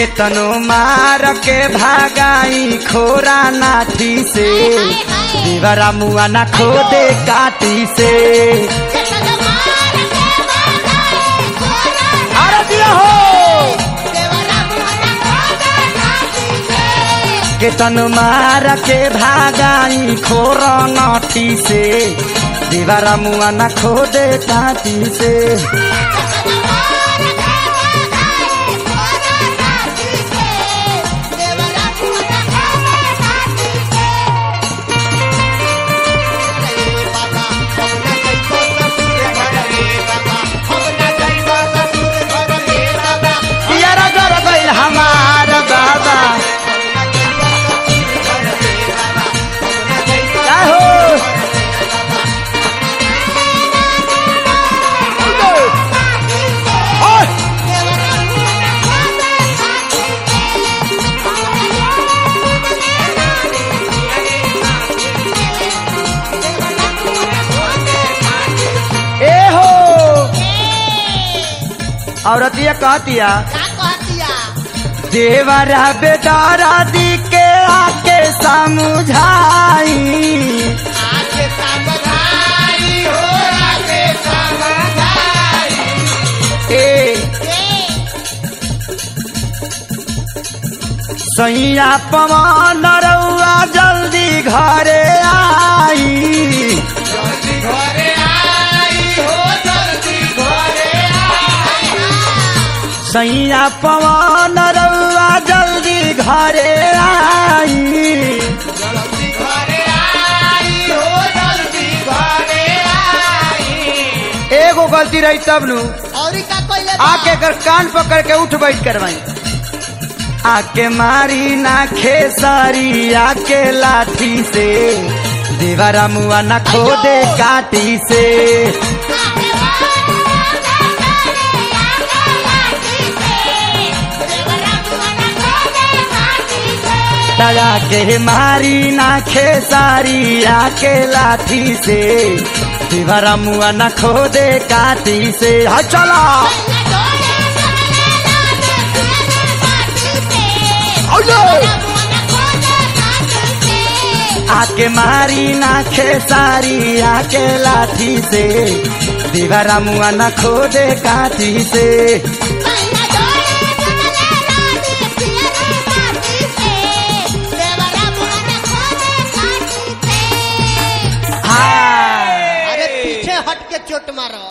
केतनो मार के भागाई खोरा नाठी से देवरा मुआ ना खोदे काटी से अरे दिया हो केतन मार के भागाई खोर नाठी से दीवारा मुआ न खोदे काटी से पियरा कर गइल हमार बाबा क्या हो ओए! ए हो औरतिया कहतिया देवरा बेदारा दी के आके समझाई ए सैया पवन रउआ जल्दी घरे आई सैया पवन रउआ जल्दी घरे आई एगो गलती रही तब नु और का कोइले बा? आके कर कान पकड़ के उठ बैठ करवाई आके मारी ना खेसारी आके लाठी से दीवारा मुआ ना खोदे काटी से तड़ा के मारी ना खेसारी आके लाठी से दीवारा मुआ ना खोदे काटी से हा चला आके मारी ना खेसारी आके लाठी से दीवारा मुआ ना खोदे काटी से हाँ अरे पीछे हट के चोट मारो